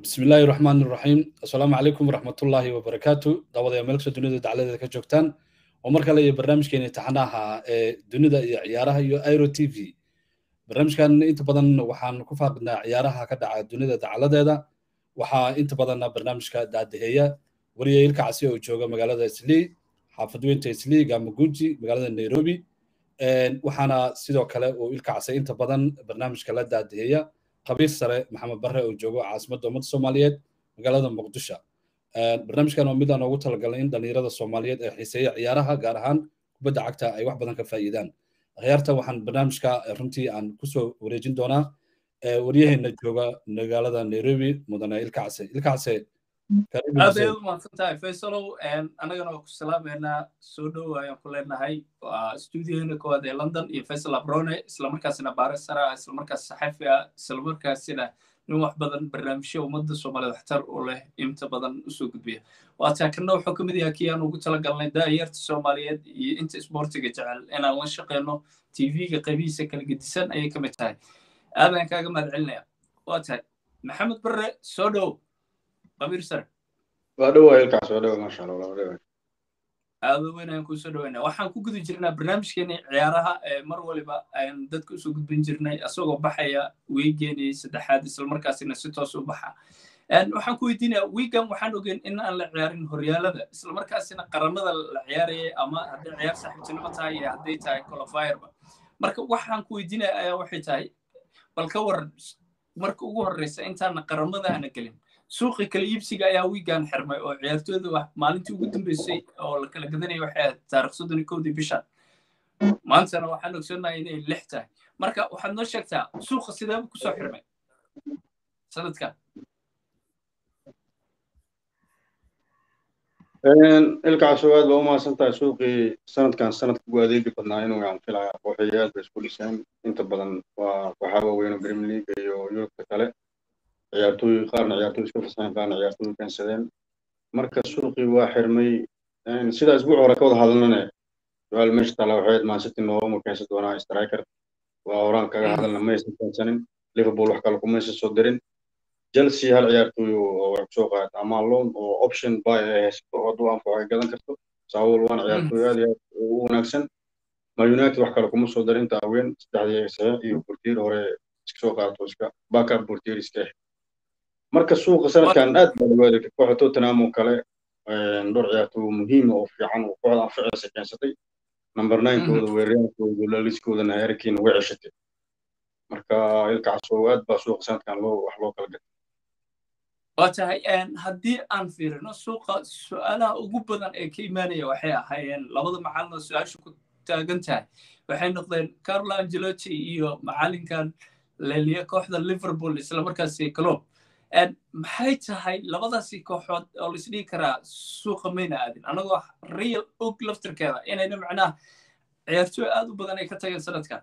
bismi illaahi raxmaan iraxiim assalaamu calaykum waraxmatullaahi wabarakaatu daawadayaa meel kastoo dunida dacladeeda ka joogtaan oo mar kale iyo barnaamijkeena imtixaanaha ee dunida iyo ciyaaraha iyo airo t v barnaamijkan inta badan waxaan ku faaqidnaa ciyaaraha ka dhaca dunida dacaladeeda waxaa inta badanna barnaamijka daadaheeya wariya ilka casi oo jooga magaalada islii xaafadweynta islii gamaguji magaalada nairobi waxaana sidoo kale uu ilka casay inta badan barnaamijka la daadaheeya qabiir sare maxamed barre oo joogo caasimadda ummadda soomaaliyeed magaalada muqdisho barnaamijkan waa mid aan ugu talagalnay in dhallinyarada soomaaliyeed ee xiiseeya ciyaaraha gaar ahaan kubadda cagta ay wax badan ka faa'iidaan akhyaarta waxaan barnaamijka runtii aan kusoo wareejin doonaa waryaheena jooga magaalada nairobi mudane ilka case ilka case aad ayaad u mahadsan tahay faysalow annagana waa ku salaameynaa soo dhow ayaan ku leenahay waa stuudiohena koowaad ee london iyo faysal abrone islamarkaasina baare sara islamarkaas saxafi ah islamarkaasina nin wax badan barnaamijyo ummadda soomaaliyed waxtar u leh inta badan usoo gudbiya waataa kana wuxuu ka mid yahay kii aan ugu talagalnay daayarta soomaaliyeed iyo inta isboortiga jecel inaan la shaqeyno tv-ga qaybihiisa kala gedisan ayay ka mid tahay aadaan kaaga mahad celinaya waa tahay maxamed barre soo dhow qabiir sare waa dhowaa ilkaas waa dhowa maasha allah waa dhowa aado weyn ayaan kusoo dhoweyna waxaan ku gudi jirnaa barnaamijkeeni ciyaaraha ee mar waliba ayaan dadka usoo gudbin jirnay asagoo baxaya weygeenii saddexaad islamarkaasina si toos u baxa waxaan ku weydiinaya wiigan waxaan ogeyn in aan la ciyaarin horyaalada islamarkaasina qaramada la ciyaarayay ama hadday ciyaar saaxiibtinimo tahay iyo hadday tahay colofireba marka waxaan ku weydiinaya ayaa waxay tahay bal ka waran marka ugu horreysa intaana qaramada aana gelin suuqi kala iibsiga ayaa wiigan xirmay oo ciyaartooyda wax maalintii ugu dambeysay oo la kala gadanaya waxay ahayd taarikh soddon iyo kowdii bishan maantana waxaan ogsoonnahay inay lix tahay marka waxaad noo sheegtaa suuqa sideeba kusoo xirmay sanadkan ilkaas aad baa u mahadsan tahay suuqii sanadkan sanadka ugu adeegi badnaa inuu aan filaya kooxay aad bay isku dhiseen inta badan waa kooxaa waaweyn oo premier league iyo yurubka kale ciyaartooy qaarna ciyaartooy iska fasaxeen qaarna ciyaartooy keensadeen marka suuqii waa xirmay sida isbuuc hore ka wada hadalnane su-aal meesha taala waxayd mancity nooma keensan doonaa striker waa horaan kaga hadalna maysan keensanin liverpool wax kale kumaysan soo dirin chelsea hal ciyaartooy oo wax kusoo qaata ama loan oo option buy ay haysato oo hadduu anfaco ay gadan karto saawol waan ciyaartooy aad iyo aad u wanaagsan ma united wax kale kuma soo darin inta haween saddexdii saxiix iyo burtiir hore iska soo qaato iska backup burtiir iska ah marka suuqa sanadkan aad baa lagu adeegtay kooxda tottenham oo kale dhowr ciyaartooy muhiim oo fiican oo kooxda anficaysa keensatay number ninekooda weeraryankooda laliskoodana harrikiina way ceshatay marka ilkaas oo aad baa suuqa sanadkan loo wax loo kala gatay waa tahay haddii aan fiirino suuqa su-aalaha ugu badan ee ka imaanaya waxay ahaayeen labada macalin su-aasha ku taagan tahay waxay noqdeen carlo angelotti iyo macalinkan leliya kooxda liverpool islamarkaasi club maxay tahay labadaasi kooxood oo laisdhigi karaa suuqa mayna aadin anagoo real og laftirkeeda inayna macnaha ciyaartooy aad u badan ay ka tageen sanadkan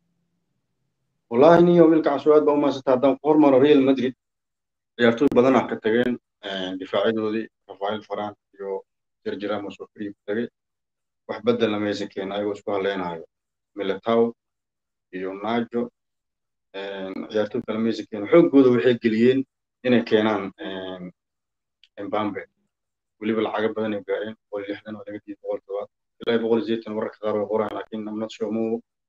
wallahi niyo wilkaas aad baa u mahadsanta haddaan ku hormaro real madrid ciyaartooy badanaa ka tageen difaacadoodii rafael faran iyo sergi ramos oo free ku tagay wax beddelna maysan keenin ayagoo isku haleynayo militao iyo najo ciyaartooy kale maysan keenin xooggooda waxay geliyeen inay keenaan embambe weliba lacaga badan ay gaareen boqol lixdan oo laga diiday boqol todobaad ilaa boqol sideetan wararka qaar way qoraan laakiin amnad shomu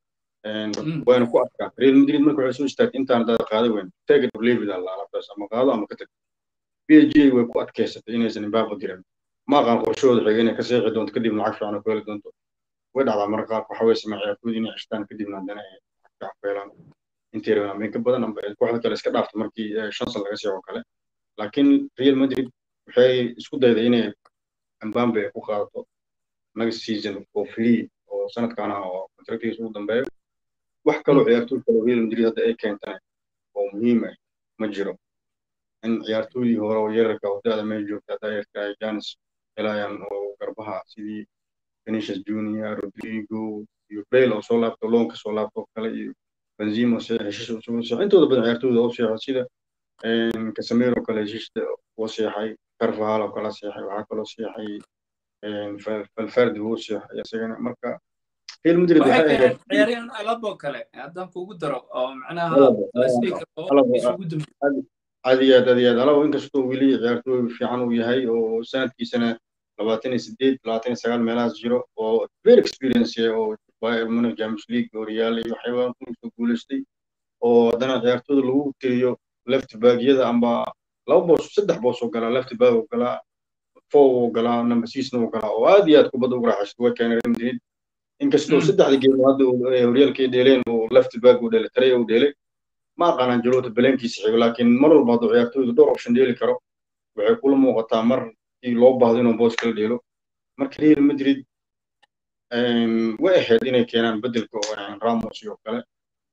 wayna ku adkaan real madrid marka waxay soo istaagtay intaan dada qaaday weyn take it or leave it alla alabtaas ama qaado ama ka tag p g way ku adkaysatay inaysan embambe dirin ma aqaan qorshahooda xigay inay ka seexi doonto kadib lacag fiican oo ku heli doonto way dhacdaa marka qaar waxa way samee ciyaartooyda inay ceshtaan kadibna haddana ay lacag ku helaan intii rabaan ameen ka badan amba kooxda kale iska dhaafta markii shan san laga seexo kale laakiin real madrid waxay isku dayday inay embambe ku qaadato next season oo free oo sanadkan ah oo contractigiisa ugu dambeeyo wax kaloo ciyaartooy kale real madrid hadda ay keentana oo muhiim ah ma jiro in ciyaartooydii hore oo yararka oo da-da meel joogta dayarka ay janis helayaan oo garbaha sidii vinicius junior rodrigo iyo bale oo soo laabto loonka soo laabto oo kale iyo benzema heshiis intooda badan ciyaartooyda oo seexo sida casemiro oo kale heshiista oo seexay carvahal oo kale seexay waxaa kaloo seexay valverde wuu seexay isagana marka real madrid ciyaaryahan alabo kale haddaan kugu daro oo macnaha isugu dambe aad iyo aad aad iyo aad alaba inkastoo weli ciyaartooy fiican uu yahay oo sanadkiisana labaatan iyo sideed labaatan iyo sagaal meelahaas jiro oo very experience oo bayern munich champions league oo real iyo waxyaabaa kusoo guuleystay oo haddana ciyaartooyda lagu tiriyo left baagyada amba laba boos saddex boos oo galaa left baag oo galaa four oo galaa number sixna oo galaa oo aad iyo aad kubadda ugu raaxaysta way keenay real madrid inkastoo saddexda geem hadda horyaalkay dheeleen oo left baag uu dheelay tare uu dheelay ma aqaan angelotti baleenkiisa xigo laakiin mar walba hadduu ciyaartooydu dhowr option dheeli karo waxay kula muuqataa markii loo baahdo inuu boos kala dheelo marka real madrid way ahayd inay keenaan bedelka ramos iyo kale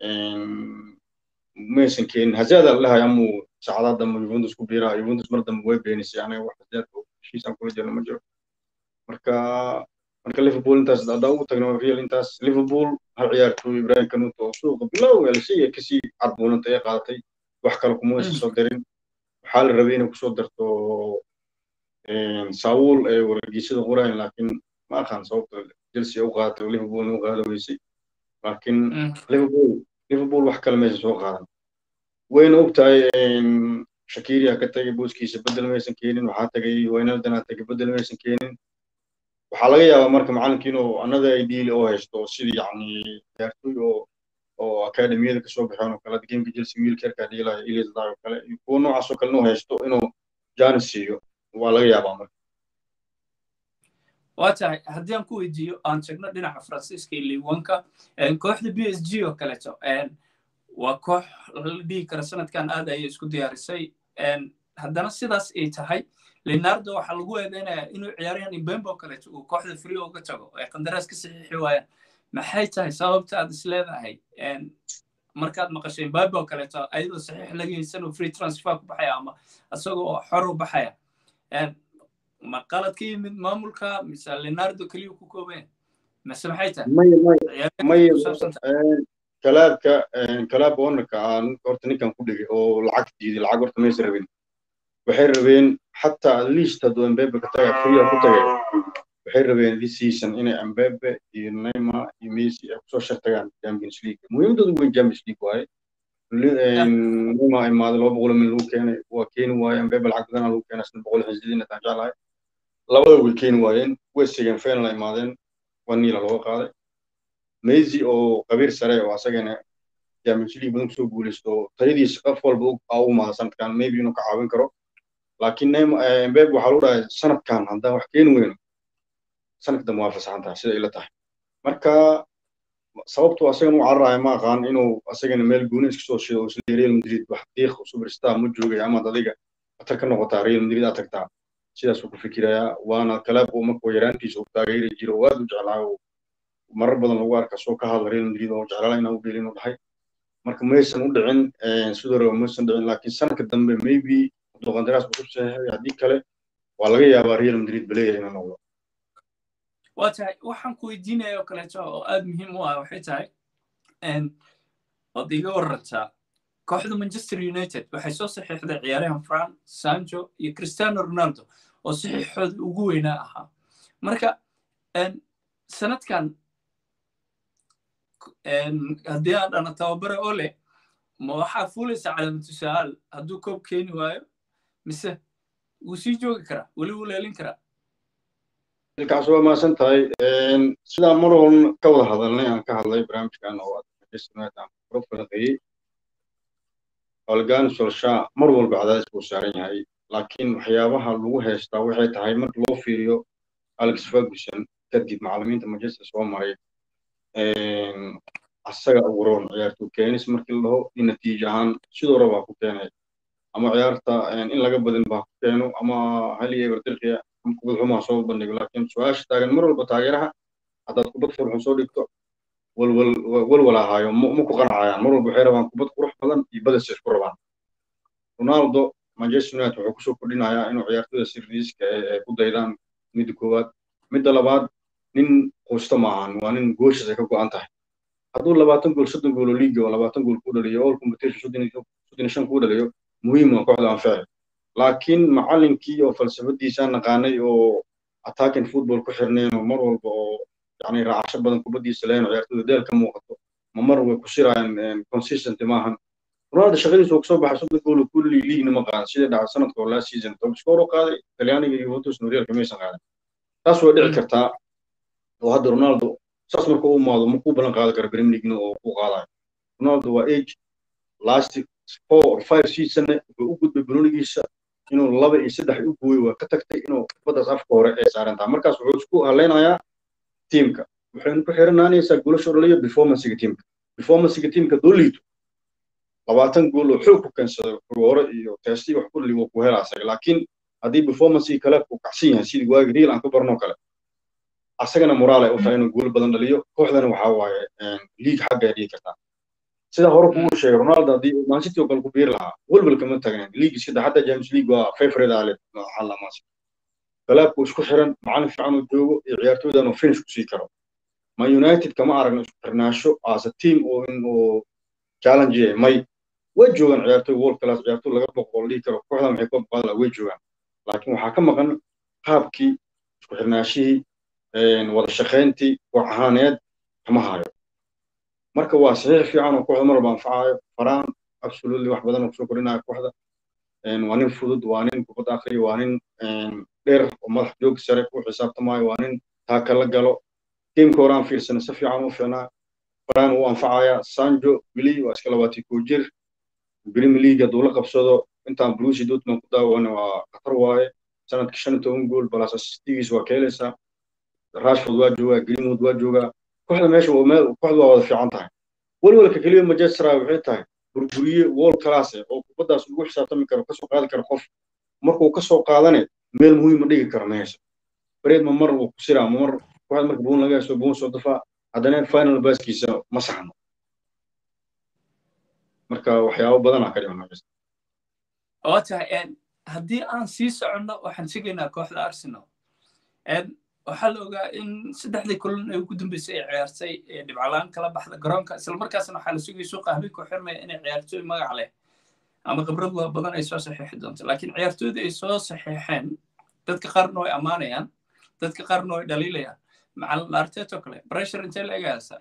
maysan keenin hazaada lahay amuu saacadaha dambe juventus ku biiraha juventus mar dambe way beenisay aniga wax hazaadka heshiisaan kula jirno ma jiro marka marka liverpool intaas haddaa ugu tagno real intaas liverpool hal ciyaartooy ibrahim kanuto oo suuqa bilow elsiya kasii carbuunanta ee qaadatay wax kale kuma aysan soo darin waxaa la rabay inay kusoo darto saawul ee wargeysada qorayn laakiin ma aqaan sababta chelsea u qaadatay oo liverpool u qaada weysay laakiin liverpool liverpool wax kale maysan soo qaadan wayna og tahay shakiria ka tagay booskiisa bedel maysan keenin waxaa tagay waynaldana tagay bedel maysan keenin waxaa laga yaabaa marka macalinka inuu another ideal oo haysto sidii yacni ciyaartooy oo oo akademiyada kasoo baxeen oo kale gameka chelsea wiilka yarkaa dhiilaya elias daa oo kale kuwa noocaas oo kale inuu haysto inuu janis siiyo waa laga yaabaa marka waa tahay haddii aan ku weydiiyo aan tagno dhinaca faransiiska iyo liwanka kooxda b s g oo kaleeto waa koox la dhihi kara sanadkan aad ayay isku diyaarisay haddana sidaas ay tahay leonardo waxaa lagu eedeynayaa inuu ciyaaryahan imbembo kaleeto uu kooxda free uga tago ay qandaraas ka saxiixi waayaan maxay tahay sababta aad is leedahay markaad maqashay imbabe oo kaleeto ayadoo saxiix laga haysan uu free transfer ku baxaya ama isagoo xor u baxaya ma qalad ka yimid maamulka mise leonardo keliya ku koobeen mise maxay tahay kalaabka kalaab ownerka aan horta ninkan ku dhigay oo lacag diiday lacag horta maysa rabin waxay rabeen xataa at least hadduu embebe ka taga free ku tagay waxay rabeen this season inay embebe iyo neymar iyo messi ay kusoo shartagaan champions league muhiimadoodu weyn champions league waaye neymar imaaday laba boqol min lagu keenay waa keeni waaye embebe lacag badana lagu keenay shan boqol xisdiin intaan jeclahay labada way keeni waayeen way sigeen final imaadeen waa niila looga qaaday messi oo qabiir sare oo asagana champions league badan kusoo guuleysto tayadiisa qof walba u imaada sanadkan maybe inuu ka caawin karo laakiin embebe waxaa lagu dhahay sanadkan haddaan wax keeni weyno sanadka dambe waa fasaxan tahay sida ila tahay marka sababtu asagan u cararaya ma aqaan inuu asagana meel gooni iska soo shido isla real madrid wax diiq superstar ma joogay amaad adiga atar ka noqotaa real madrid aad tagtaa sidaasuu ku fikirayaa waana kalaab uu markuu yaraantiisa uu taageeri jiro oo aad u jeclaa oo marar badan lagu arka soo ka hadla real madrid oo jeclaa inaa u dheelin u dhahay marka maysan u dhicin sidoo raba maysan dhicin laakiin sanadka dambe maybe hadduu qandaraas ku saxiixay haddii kale waa laga yaabaa real madrid baleeya inuu noqdo waa tahay waxaan ku weydiinaya oo kaleeto oo aad muhiim u ah waxay tahay ood iga warantaa kooxda manchester united waxay soo saxiixday ciyaaryahan fran sancho iyo cristiano ronaldo oo saxiixooda ugu weynaa ahaa marka sanadkan haddii aan dhana tababare oo leh ma waxaa fuulaysa calaamatu sa'aal hadduu koob keeni waayo mise wuu sii joogi karaa weli wuu leelin karaa ilkaas waa mahadsan tahay sidaan mar walba ka wada hadalnay aan ka hadlay barnaamijkan oo aan kuro falaqeeyey holgan solsha mar walba cadaadis buu saaran yahay laakiin waxyaabaha lagu haystaa waxay tahay marka loo fiiriyo alex ferguson kadib macallimiinta manchester soo maray asaga abuuroon ciyaartoy keenis markii la dhaho in natiijo ahaan sidoo rabaa ku keenay ama ciyaarta in laga badin baa ku keeno ama haliya eberdirqiya kubad xumaa soo bandhigo laakiin su-aasha taagan mar walba taageeraha haddaad kubad furxun soo dhigto walwal walwal ahaayo ma ku qanacayaan mar walba waxay rabaan kubad qurux badan iyo badis isku rabaan ronaldo manchester united wuxuu kusoo kordhinayaa inuu ciyaartoyda sirriiska ay ku daydaan midda koowaad midda labaad nin quusta maahan waa nin gooshiis ay ka go'an tahay hadduu labaatan gool soddon gool oo liiga oo labaatan gool ku dhaliyo all competition soddon iyo shan ku dhaliyo muhiim waa kooxda anfaci laakiin macallinkii oo falsafadiisa naqaanay oo attacking football ku xirnayn oo mar walba oo yani raacasho badan kubaddiisa lahayn oo ciyaartoyda deel ka muuqato ma mar way ku shirayaan consistent maahan ronaldo shaqadiisa uu kasoo baxay soddon gool kulli liigna ma qaadan sidai dhacay sanadka oo last season top score u qaaday talyaaniga iyo juventus horyaalka maysan qaadan taas way dhici kartaa oo hadda ronaldo saas marka u imaado ma ku ballan qaadi kara premier leaguena oo ku qaadayo ronaldo waa age last four or five seasonne wuxuu u gudbay banonigiisa inuu laba iyo saddex u gooyo waa ka tagtay inuu kubaddaas afka hore ay saaran tahay markaas wuxuu isku haleynayaa tiimka waxaynu ku xiranaanaysaa goolasha dhaliyo performancega tiimka performancega tiimka doo liito labaatan gool oo xoog ku keensada hore iyo teesti wax kulli wuu ku helaa asaga laakiin haddii performancegi kale uu kacsan yahay sidii waagi real aan ka barno kale asagana moraal ay u tahay inuu gool badan dhaliyo kooxdana waxaa waaye liig xagga ay dhigi kartaa sida hore kugu sheegay ronaldo haddii mancity oo kale ku biiri lahaa welwel kama tagnayn liigi sida xataa james league waa favorite ale xalla mancity kalaabku isku xiran macalin fiican uu joogo iyo ciyaartooydan uu finish ku sii karo ma united kama aragno isku xirnaasho as a team oo in uu challenge yahay may way joogaan ciyaartooy world class ciyaartooy laga boqol dhihi karo kooxdan waxay koob qaadi lahaa way joogaan laakiin waxaa ka maqan qaabkii isku xirnaashihii wada shaqayntii koox ahaaneed kama hayo marka waa saxiix fiican oo kooxda mar walba anfacayo faraan absolutely wax badan oo kusoo kordhinayo kooxda waa nin fudud waa nin kubadda akhriya waa nin dheer oo madax joog sare ku xisaabtamayo waa nin taaka la galo tiimka horaan fiirsana si fiican u fiicnaa faraan uu anfacaya sanjo wili waa iska labaatii koo jir premier league hadduu la qabsado intaan bruce dortmund ku daawana waa khatar waaye sanadkii shan iyo toban gool balas assistigiis waa ka helaysaa rashford waa joogaa greenwood waa joogaa kooxda meesha meel kooxda waa wada fiican tahay welwelka keliya manchester waxay tahay burburiye world class oo kubaddaas ugu xisaabtami karo kasoo qaadi karo qof markuu kasoo qaadane meel muhiima dhigi karo meesha bareed ma mar uu ku siraa ma mar kooxda marka buun laga hayso buun soo dafaa haddana final baaskiisa ma saxno marka waxyaabo badanaa ka dhiman meesha oo tahay haddii aan sii soconno waxaan sugaynaa kooxda arsenal waxaa la ogaa in saddexdii kulan ee ugu dambeysay ay ciyaartay dhibcalaan kala baxda garoonka islamarkaasna waxaa la sugayay suuqa habeen ku xirmaya inay ciyaartooy magac leh ama khibrad badan ay soo saxiixi doonto laakiin ciyaartooyda ay soo saxiixeen dadka qaarna way ammaanayaan dadka qaarna way dhaliilayaan macalin arteto kale pressure intee la egaysaa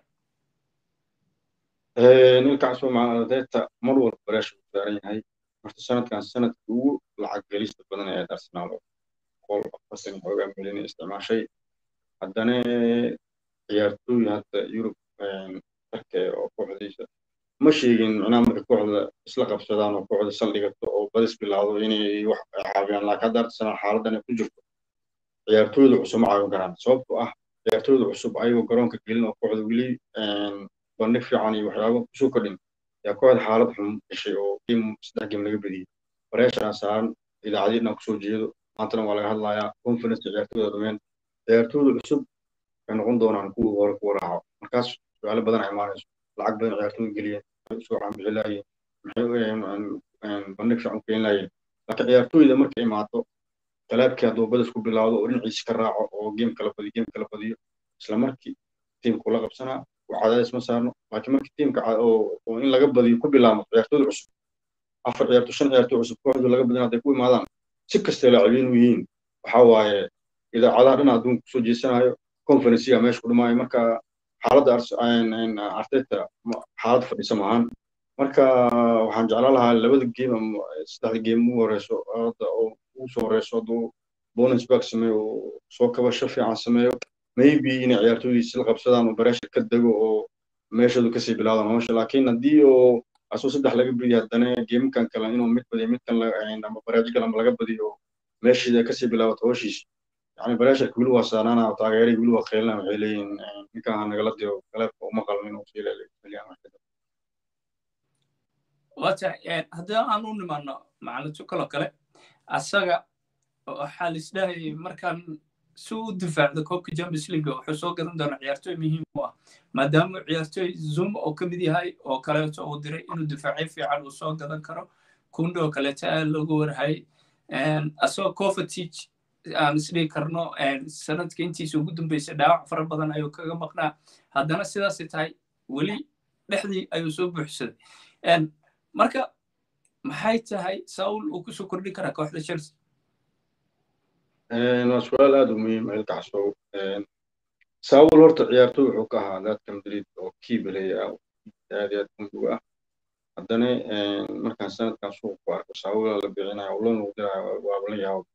ninkaasoo macalin arteta mar walba pressure u saaran yahay horta sanadkan sanadka ugu lacag gelista badan ee arsenal boqol afartan xoogaa milyan isticmaashay haddana ciyaartooy hadda yurub darka oo kooxdiisa ma sheegin micnaha marka kooxda isla qabsadaan oo kooxda saldhigato oo badis bilaawdo inay wax caawiyaan laakiin hadda arsenal xaaladan ay ku jirto ciyaartooyda cusub ma caawin karaan sababtoo ah ciyaartooyda cusub ayagoo garoonka gelin oo kooxda weli bandhig fiican iyo waxyaabo kusoo kordhin yaa kooxda xaalad xun gashay oo game saddex game laga bediyey bareesharaa saaran idaacadiina kusoo jeedo maantana waa laga hadlayaa conference ciyaartooyda dhumeen ciyaartooyda cusub waxay noqon doonaan kuwii hore kuwa raaco markaas su-aalo badan ay imaanayso lacag badan ciyaartooyda geliyeen maxay usoo caanbixi laayeen maxay bandhig fiican keeni laayeen laakiin ciyaartooyda markay imaato talaabkii hadduu badas ku bilaawdo oo dhinaciisa ka raaco oo game kala badiyo game kala badiyo isla markii tiimku la qabsanaa cadaadis ma saarno laakiin markii tiimka oo in laga badiyo ku bilaabmo ciyaartooyda cusub afar ciyaarto shan ciyaartooy cusub kooxdu laga badin hadday ku imaadaan si kastay laacibiin u yihiin waxa waaye idaacadaha dhan adduunka kusoo jeesanayo conferencega meesha ku dhimaayo marka xaaladda arteta xaalad fadhisa maahan marka waxaan jeclaan lahaa labada game ama saddexda game ugu horeyso hadda oo ugu soo horeyso hadduu bonus back sameeyo oo soo kabasho fiican sameeyo maybe inay ciyaartooydiisi la qabsadaan oo bareesha ka dego oo meeshoodu kasii bilaawdaan howsha laakiin haddii oo asoo saddex laga badiyo haddana geemkan kale inuu mid badiyo midkan ama baraaji kale ama laga badiyo meeshiida kasii bilaabato howshiisa yani bareesharka weli waa saanaana taageeray weli waa kheelina waxay leeyihin ninkan ha nagala diro galeebka uma qalmo inuu sii leeliyaan wata haddii aan u nimaano macalinto kaloo kale asaga waxaa laisdhahayay markaan si u difaacdo koobka champions league wuxuu soo gadan doonaa ciyaartooy muhiim u ah maadaama ciyaartooy zoom oo ka mid yahay oo kaleeto uu diray inuu difaacyo fiican uu soo gadan karo kundo oo kaleeto aad loogu warhayay asagoo covertage aan isdhigi karno sanadka intiisa ugu dambeysay dhaawac fara badan ayuu kaga maqnaa haddana sidaasay tahay weli dhexdii ayuu soo buuxsaday marka maxay tahay saul uu kusoo kordhin karaa kooxda chelsea waa su-aal aad u muhiim ilka casow saul horta ciyaartooy wuxuu ka ahaa daadka madrid oo kiibeley ah aad iyo aad muhiim ah haddana markaan sanadkan suuq ku arko saawula la bixinayo oo loon lagu dirayo waaba la yaabo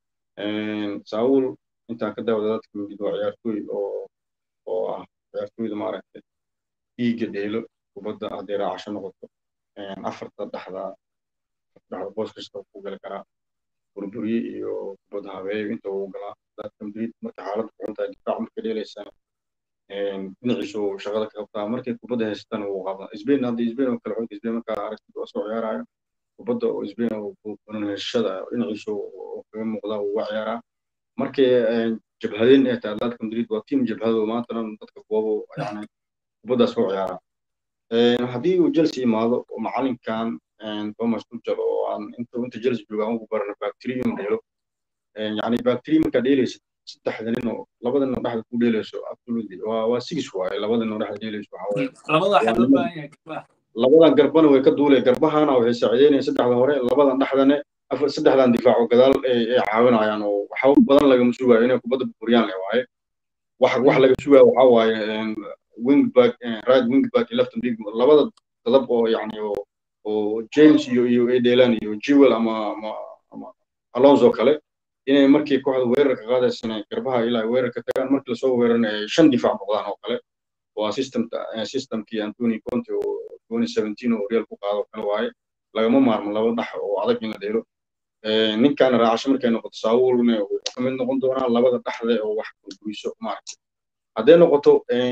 saawul intaan ka daawada dadka mid waa ciyaartooy oo oo ah ciyaartooyda maaragtay dhiigga dheelo kubadda hadday raacasho noqoto afarta dhexda dhexda boos kasta ku gali karaa burburye iyo kubadda habeeyo inta uu galaa dadka madrid marka xaaladda ku xuntahay difaac marka dheelaysana dhinaciisu shaqada ka qabtaa markay kubadda haysatana wuu qabaa sbain haddii sbain oo kale xulka sbain markaa aragtid waa soo ciyaaraya kubadda oo sbain oo heshada dhinaciisu kaga muuqdaa wuu uga ciyaaraa markay jabhadeen ee tahay dadka madrid waa tiim jabhado maantana dadka goobo yani kubaddaas u ciyaaraa haddii uu chelsea imaado oo macalinkan thomas tuchel oo aan inta inta chelsea jooga aan ugu barana bacterium dheelo yani bacterium markaa dheelaysa saddexda nin oo labada nin oo dhexda ku dheelayso absolutely waa waa six waaye labada nin oo dhexda dheelayso waxa waaye labada waxaa loo baahan yahay garbaha labadan garbana way ka duulay garbahana waxay saacideynayaan saddexda hore labadan dhexdane afar saddexdan difaaco gadaal ay caawinayaan oo waxa badan lagama sugayo inay kubadda burburiyaan le waaye wax wax laga sugayo waxa waaye wingback right wingback iyo left big labada dadab oo yacni oo oo james iyo iyo ay dheelaan iyo jewel ama ama ama alonso kale inay markii kooxda weerarka qaadaysana garbaha ilaa weerarka tagaan markii lasoo weerarna ay shan difaac noqdaan oo kale waa systemta systemkii antony conte oo twenty seventeen oo real ku qaado kale waaye lagama maarmo laba dhax oo adag in la dheelo ninkaana raacasho markay noqoto saawulna wuxuu ka mid noqon doonaa labada dhaxde oo wax burburiso maaragtay hadday noqoto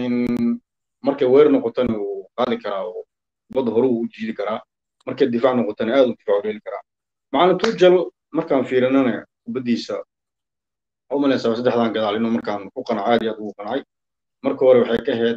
markay weerar noqotona wuu qaadi karaa oo kubadda hore wuu u jiidi karaa markay difaac noqotona aad u difaac dheeli karaa macalin tujal markaan fiirinana kubaddiisa waxaa u malaysaa saddexdan gadaal inuu markaan ku qanacay aad iyo aad ugu qancay marka hore waxay ka ahayd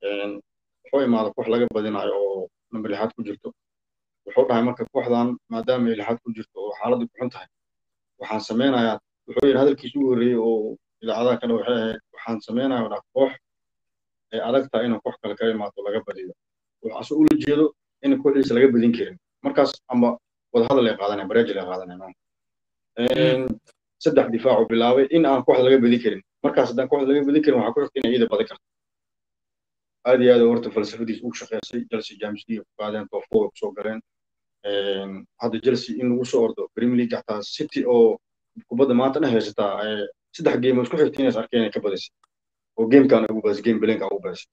wuxuu imaada koox laga badinayo oo number lixaad ku jirto wuxuu dhahay marka kooxdan maadaama ay lixaad ku jirto oo xaaladdu ku xun tahay waxaan sameynayaa wuxuu yidhi hadalkiisu ugu horreeyey oo idaacadaha kale waxay ahayd waxaan sameynayaa dhaa koox ay adag tahay inuu koox kale kaga imaato laga badiyo waxaase ula jeedo in kooxdiisa laga badin karin markaas amba wadahadal ay qaadanaya bareejil ay qaadanaya saddex difaacu bilaabay in aan kooxda laga badin karin markaas haddaan kooxda laga badin karin waxaa ku xigta inay iyada badan karto aad iyo aad horta falsafadiis ugu shaqeysay chelsea james league ku qaadeen top four kusoo galeen hadda chelsea in lagu soo ordo premier league xataa city oo kubadda maanta dhan haysataa saddex game oo isku xigta inays arkeen inay ka badisay oo gamekan ugu badisay game belenka ugu badisay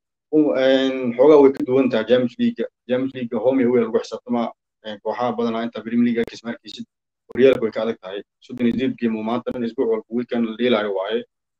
xoogaa way ka duwan tahay james league james league home away lagu xisaabtamaa kooxaha badanaa inta premier league arkis markiisid horyaalka way ka adag tahay soddon iyo sideed game oo maanta dhan isbuuc walba weekend la dheelaayo waaye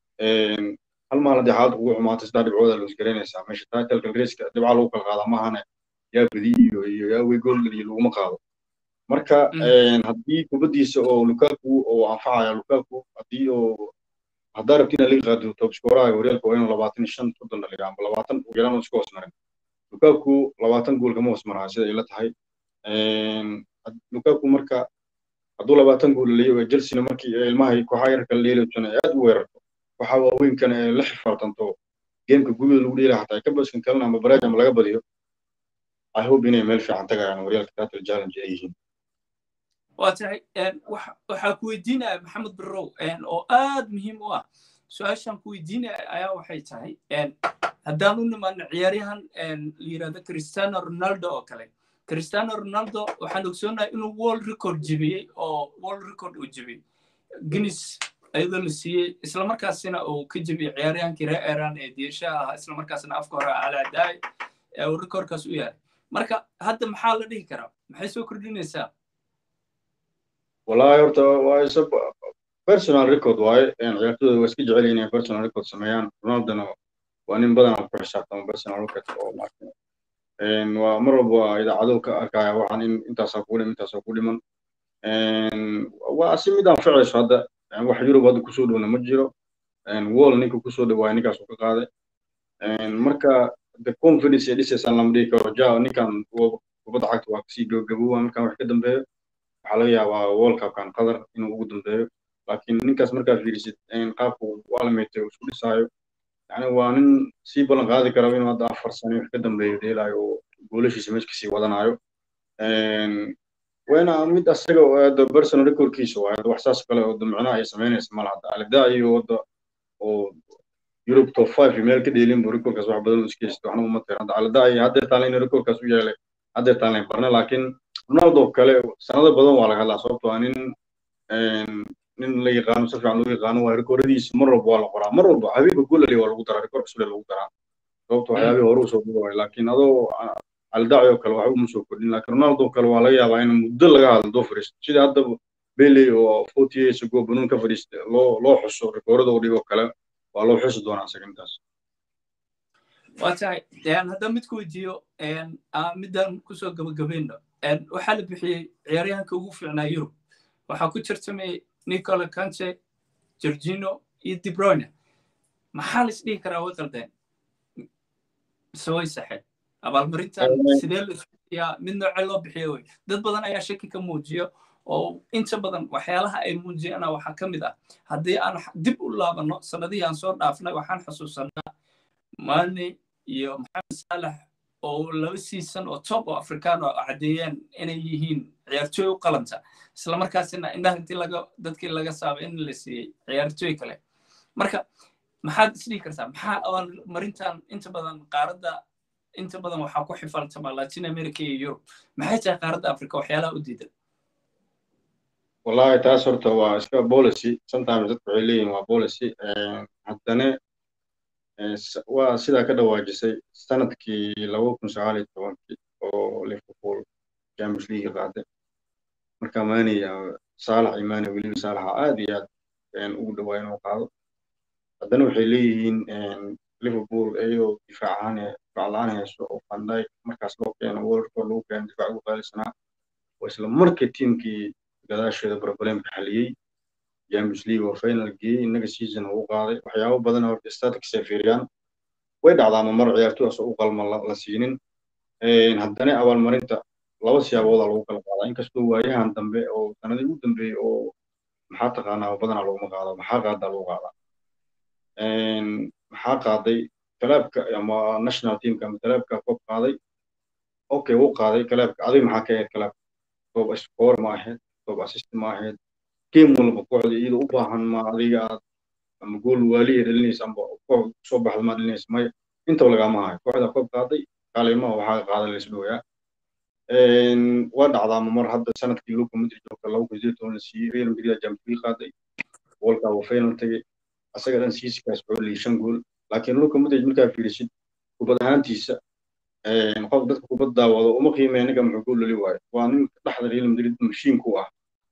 hal maalin haddii xaaladda kugu xumaatay saddex dhibcooda la isgaraynaysaa meesha titleka raceka dhibca lagu kala qaadaa maahane yaa badi iyo iyo yaa wey gool iyo laguma qaado marka haddii kubaddiisa oo lukaku oo anfacaya lukaku haddii oo haddaa rabti inaad liga qaado top scoraha horyaalka waa inuu labaatan iyo shan soddon dhaliga amba labaatan ugu yaraan isku hoos marin lukaku labaatan gool kama hoos maraa sida ay la tahay lukaku marka hadduu labaatan gool leeyo ee chelsea markii ilmaha kooxaha yarka la dheelaysana aad u weerarto waxa waaweynkan ee la xifaaltanto geemka gudaha lagu dheela xataa ka baskan kalena ama baraaj ama laga badiyo i hope inay meel fiican tagayaan horyaalka title challenge ay yihiin waa tahay waxaa ku weydiinaya maxamed birow oo aad muhiim u ah su-aashaan ku weydiinaya ayaa waxay tahay haddaan u nimaano ciyaaryahan la yirahdo cristiano ronaldo oo kale cristiano ronaldo waxaan ogsoonahay inuu world record jebiyey oo world record uu jebiyey guinness ayadoo la siiyey islamarkaasina uu ka jebiyey ciyaaryahankii reer iran ee diirshaha ahaa islamarkaasina afka hore alaadaay uu recordkaas u yahay marka hadda maxaa la dhihi karaa maxay soo kordhinaysaa wallahi horta waa isa personal record waaye ciyaartooyda waa iska jecel inay personal record sameeyaan ronaldona waa nin badan aan ku xisaabtamo personal record oo waa mar walba idaacado ka arkaya waxaan in intaasaa ku dhiman intaasaa ku dhiman waa si mid anficayso hadda wax yurub hadda kusoo dhowna ma jiro wall ninka kusoo dhawaaya ninkaas uu ka qaaday marka the confidence ee dhisaysaan lama dhihi karo ja ninkan kubadda cagta waa kasii gabagaboowa markaan wax ka dambeeyo waxaa laga yaabaa world cupkan qatar inuu ugu dambeeyo laakiin ninkaas markaa fiirisid qaabku alameetay isku dhisaayo yani waa nin sii ballan qaadi kara inuu hadda afar sano wax ka dambeeyo dheelaayo oo goolashiisa meesha kasii wadanayo wayna mid asaga hadda personal recordkiisa waa hadda wax saas kale oo micnaha ay samaynaysa mala hadda alidaa iyo wadda oo Europe top 5 meel ka dheelin buu recordkaas wax badan u iska haysto waxna uma tiran hadda alidaa iyo hadda taalan inuu recordkaas u yeelay haddeertaan layn barna laakiin ronaldo kale sanado badan waa laga hadlaa sababtoo ah nin nin la yaqaano si fiican loo yaqaano waa rikooradiisa mar walba waa la qoraa mar walba habeenka golali waa lagu daraa rikoor cusub lagu daraa sababto waxyaabihii hore usoo dhigaway laakiin adoo aldaci oo kale waxba uma soo kordhin laakiin ronaldo kale waa laga yaabaa in muddo laga hadlo doo fariisto sida hadda Bailey oo 40 years ago banuun ka fadhiistay loo loo xuso rikoorada uu dhigo kale waa loo xusi doonaa isaga intaas waa tahay haddaan mid ku weydiiyo midaan kusoo gabagabayno waxaa la bixiyey ciyaaryahanka ugu fiicnaa yurub waxaa ku jirtamay nicola kante georgino iyo debroyne maxaa la isdhihi karaa way qaldeen mise way saxeen abaalmarintan sidee la isbixiyaa mid nooce loo bixiyo wey dad badan ayaa shaki ka muujiyo oo inta badan waxyaalaha ay muujiyana waxaa ka mid ah haddii aan dib u laabano sanadihii aan soo dhaafnay waxaan xusuusanaa mane iyo maxamed saalax oo laba season oo top oo afrikaan oo caddeeyeen inay yihiin ciyaartooy u qalanta isla markaasina indhaha intii laga dadkii laga saabay in la siiyey ciyaartooy kale marka maxaad isdhihi kartaa maxaa abaalmarintan inta badan qaaradda inta badan waxaa ku xifaltama latin america iyo yurub maxay tahay qaaradda africa waxyaalaha u diidan wallahi taas horta waa iska policy sometimes dadku waxay leeyihin waa policy haddana waa sidaa ka dhawaajisay sanadkii laba kun sagaal iyo tobankii oo liverpool champions league qaaday marka maaniya saalax iyo maani weliba saalaxa aad iyo aad ugu dhawaa inuu qaado haddana waxay leeyihiin liverpool iyadoo difaac ahaan difaac la-aan hayso oo van dijk markaas loo keeno worldkoo lagu keeno difaac ugu qaalisanaa oo isla markii tiimkii gadaasheeda problemka xaliyey champions league oo final geeyey innaga season uu qaaday waxyaabo badan horta statics ay fiiriyaan way dhacdaa ama mar ciyaartoy asoo u qalma la siinin haddana abaalmarinta laba siyaabooda lagu kala qaadaa inkastoo waayahan dambe oo sanadii ugu dambeeyey oo maxaa taqaanaa badanaa laguma qaado maxaa qaadaa lagu qaadaa maxaa qaaday kalaabka ama national teamka ama kalaabka koob qaaday okay wuu qaaday kalaabka adiga maxaa ka ahayd kalaabka koob score ma ahayd koob assist ma ahayd game walba kooxda iyada u baahan ma adiga aad ama gool waaliya dhalinaysa amba koox soo baxda ma dhalinaysa maya intaba lagama hayo kooxda koob qaaday kaalimo waxaa qaaday laisdhooyaa waa dhacdaa mar hadda sanadkii luka madrid oo kale laba kun sideed toban la siiyey real madrid champions league qaaday wolka uu final tagay asaga dhan siisikaas wuxuu liyay shan gool laakiin luka madrid markaa fiirisid kubad ahaantiisa qof dadka kubad daawado uma qiimeeya ninka muxuu gool lali waayo waa nin dhexda real madrid mashiinku ah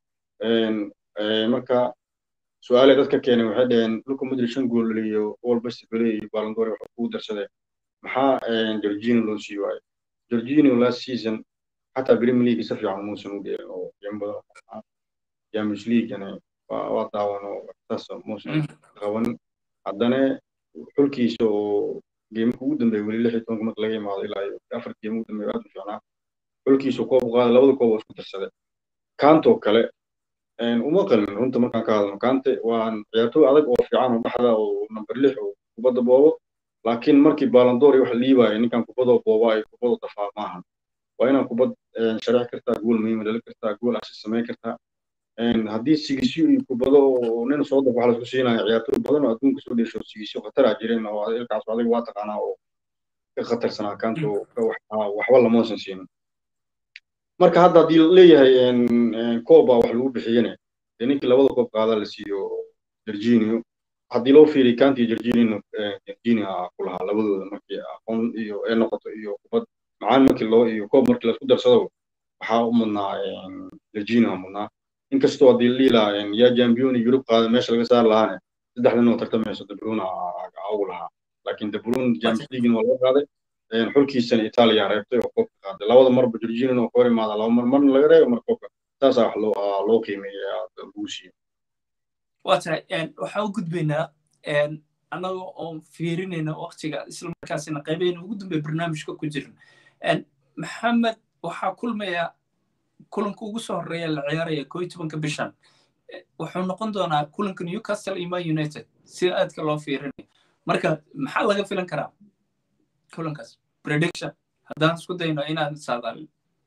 marka su-aale dadka keenay waxay dhaheen luka madrid shan gool laliyo wal best bele iyo balangore wuxuu kugu darsaday maxaa georgino loo sii waayo georgino last season حتى بريمير ليج si fiican muusan u dheelin oo game badan champions leaguena waa daawan oo saas muusan qaban haddana xulkiisa oo geemka ugu dambeeya weli lix iyo tobanka marka laga imaado ilaa iyo afar geem ugu dambeeya aad u fiicnaa xulkiisa koob qaaday labada koob oo isku darsaday kaantoo kale uma qalmin runta markaan ka hadlno kaante waa ciyaartooy adag oo fiican oo dhexda oo number lix oo kubadda boobo laakiin markii baalandoor iyo wax liibaya ninkan kubadoo booba iyo kubadoo dafaa maahan waa inaad kubad sharax kartaa gool muhiima dhali kartaa gool asis samayn kartaa haddii sigisyo iyo kubado oo nin soo daf waxa laisku siinaya ciyaartooy badan oo adduunka soo dheesho sigisyo khataraa jireen oo ilkaas adiga waa taqaanaa oo ka khatarsanaa kaanto waxba lamoosan siinin marka hadda haddii leeyahay kooba wax lagu bixiyene dee ninkii labada koob qaada la siiyo virginio haddii loo fiiriy kaanti virginio virginia ku lahaa labadooda markii aqoon iyo ee noqoto iyo kubad macaan markii loo iyo koob markii laisku darsado waxaa u mudnaa virginia mudnaa inkastoo haddii liilaa yaa jambioni yurub qaada meesha laga saari lahaane saddexdan oo tartamayso debruna ugu lahaa laakiin debrun champions leaguena waa laga qaaday xulkiisana itaaliya reebtay oo koobka qaaday labada marba virginia oo ka hor imaada laba mar marna laga reebo mar koobka saasaa wax loo loo qiimeeya lagu siiyo waa tahay waxaan u gudbaynaa annaga oon fiirinayna waktiga isla markaasina qaybeyna ugu dambeya barnaamijka ku jirna maxamed waxaa kulmaya kulanka ugu soo horeeya la ciyaaraya koo iyo tobanka bishan wuxuu noqon doonaa kulanka newcastle iyo man united sida aadka loo fiirinayo marka maxaa laga filan karaa kulankaas prediction haddaan isku dayno inaan saadaalin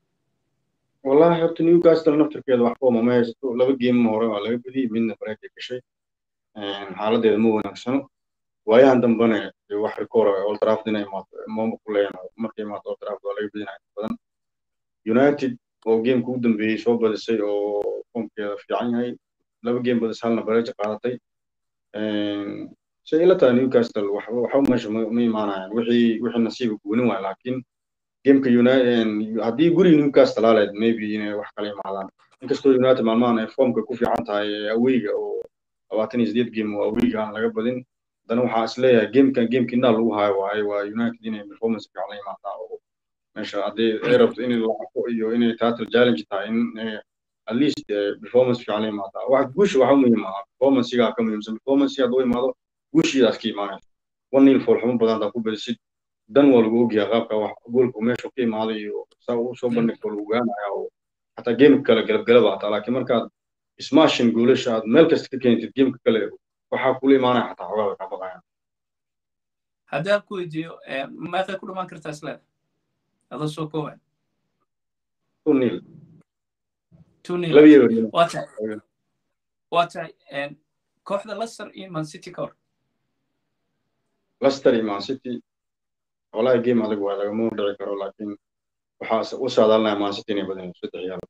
wallahi horta newcastle naftirkeeda wax kooma ma haysato laba geemma hore waa laga badiyey midna bareekay gashay xaaladeeda ma wanaagsano waayahan dambena wax rikoora old trafford inay imaato mooma ku leeyaan markay imaato old trafford waa laga badinaya badan united oo gameka ugu dambeeyey soo badisay oo foomkeeda fiican yahay laba game badis halna bareja qaadatay say ila tahay newcastle waxba waxba meesha ma imaanayaan wixii wixii nasiiba goonin waay laakiin gameka haddii guriga newcastle aleed maybe inay wax kala imaadaan inkastoo united maalmahan ay foomka ku fiican tahay aweyga oo labaatan iyo sideed game oo aweyga aan laga badin haddana waxaa is leeyahay gamekan gamekii inaa lagu hayo waaye waa united inay performance fiican la imaadaa oo meesha haddii ay rabto in lacabo iyo inay title challenge tahay in at least performance fiican la imaadaa wax guusha waxa muhiim ah performancega ka muhiimsan performance hadduu imaado guushiidaas ka imaanaysa one nil foolxumo badan hadaa ku badisid dan waa lagu ogyahay qaabka wax goolku meesha ka imaaday iyo saa uu soo bandhigto lagu gaanaya oo xataa gameka kale galabgalaba hataa laakiin markaad smashin goolasha aad meel kasta ka keentid gameka kale waxaa kula imaanaya xataa xogaa way ka baqayaan haddii aan ku weydiiyo meeqay ku dhamaan kartaa isleeda adoo soo kooban two nil two nil laba year waa tahay waa tahay kooxda leicester iyo man city ka hor leicester iyo man city walahi game adag waa lagama dhici karo laakiin waxaa u saadaalinaya man city inay badanayso saddex yaal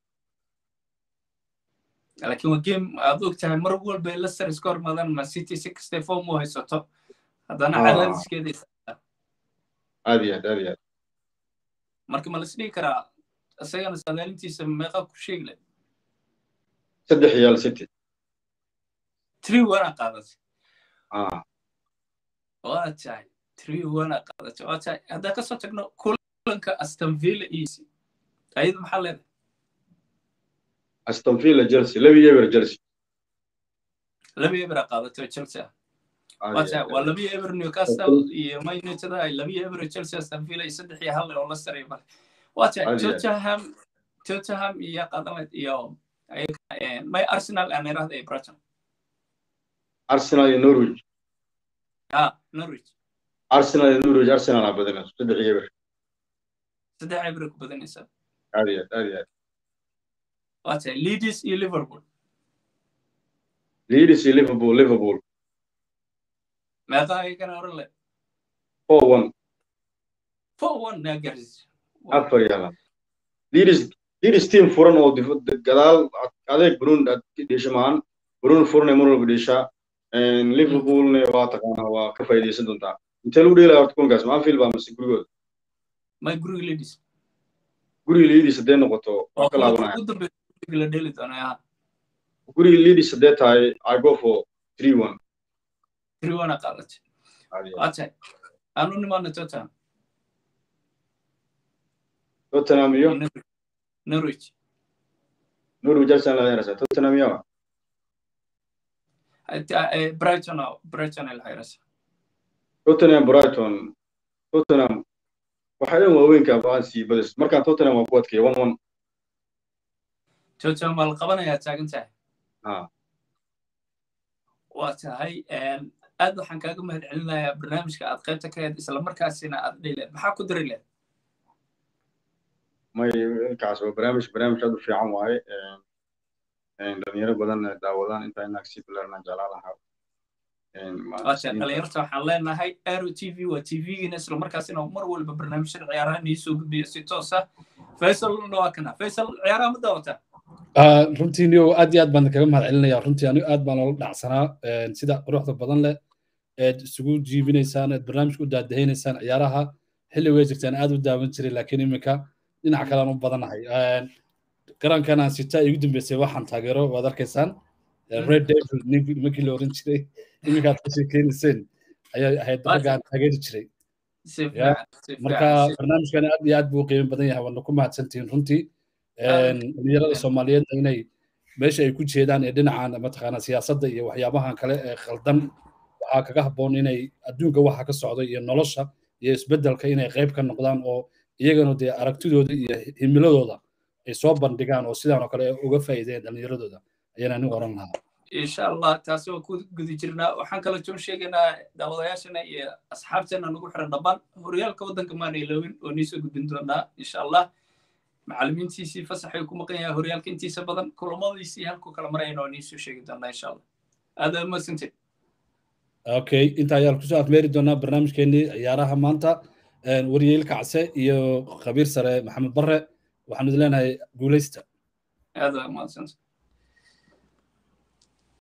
laakiin waa game aad og tahay mar walba leicester iska hormaadaan man city si kastay form u haysato haddana cadaadiskeeda aad iyo aad aad iyo aad marka ma lasdhigi karaa isagana saadaalintiisa meeqa ku sheegi leh saddex yaal city three wana qaadatay ah waa tahay three wana qaadatay waa tahay haddaan kasoo tagno kulanka aston villa easy ayada maxaa leedahay aston villa chelsea laba yeber chelsea laba eber a qaadatay oo chelsea ah waa tahay waa laba eber newcastle iyo man united ay laba eber chelsea aston villa iyo saddex iyo hal oo leicester iyo male waa tahay tottenham tottenham iyo qadamad iyo may arsenal aan irahda iyo brighton arsenal iyo norwich ah norwich arsenal iyo norwich arsenal aa badanayso saddex yeber saddex eber ku badanaysaa aad iyo aad aad iyo aad waa tahay leeds iyo liverpool leeds iyo liverpool liverpool meeqa ayagana oran le four one four one naa gaarsiis afar yaala leeds leeds team furan oo gadaal adeeg bruno aad dhesha maahan bruno furan mar walba dheshaa liverpoolna waa taqaanaa waa ka faa'iidaysan doontaa intee lagu dheelaya horta kulankaas ma anfield baa mase gurigooda may guriga leeds guriga leeds haddee noqoto waa ka laabanaya ugu dambeeya la dheeli doonaa guriga leeds haddee tahay i go for three one three one a qaadatay waa tahay aanu nimaana tottenham tottenham iyo norwich norwich arsenal la yarasa tottenham iyo brighton brighton ay la xayrasa tottenham brighton tottenham waxay dhan waaweynka baan sii badis markaan tottenham waa ku adkeeya one one tottenham waa la qabanayaa taagan tahay ha waa tahay aad waxaan kaaga mahad celinayaa barnaamijka aad qaybta ka heed isla markaasina aad dhileed maxaa ku dari leed may inkaas waa barnaamij barnaamij aad u fiican waaye dhalinyaro badan daawadaan intaa inaag sii bilaarna jeclaa lahaa waasha dhalinyarta waxaan leenahay aero t v waa t v-giina isla markaasina mar walba barnaamijyada ciyaaraha nii soo gudbiya si toos ah faysalna waa kana faysal ciyaaraha ma daawataa runtii niyo aad iyo aad baan kaga mahad celinaya runtii anigu aad baan loola dhacsanaa sida quruxda badan leh eed isugu jiibinaysaan eed barnaamijka u daadahaynaysaan ciyaaraha xilli way jirtaan aad u daawan jiray laakiin iminka dhinac kalean u badanahay garankan aan sitaa igu dambeysay waxaan taageero waad arkaysaan red devil nimankii la oran jiray iminkaad ka sheekeynayseen ayay ahayd raggaan taageeri jiray marka barnaamijkan aad iyo aad buu qiimo badan yahay waadna ku mahadsantihiin runtii dhalinyarada soomaaliyeed inay meesha ay ku jeedaan ee dhinacan mataqaana siyaasadda iyo waxyaabahan kale ee khaldan waxaa kaga habboon inay adduunka waxa ka socda iyo nolosha iyo isbeddelka inay qayb ka noqdaan oo iyagana dee aragtidooda iyo himiladooda ay soo bandhigaan oo sidaan oo kale uga faa'iideen dhallinyaradooda ayaan anigu oran lahaa insha allah taasi waa ku guda jirnaa waxaan kala joon sheegaynaa daawadayaashana iyo asxaabteena nagu xiran dhammaan horyaalka waddanka maana iloowin oo nii soo gudbin doonaa insha allah macallimiintiisii fasaxay ku maqan yahay horyaalka intiisa badan kulamadiisii halku kala marayna oo nii soo sheegi doonaa insha allah aad aad madsantid okay inta ayaan kusoo afmeeri doonaa barnaamijkeenii ciyaaraha maanta waryeel kacse iyo khabiir sare maxamed barre waxaanu idin leenahay guulaysta aad waa mahadsantahay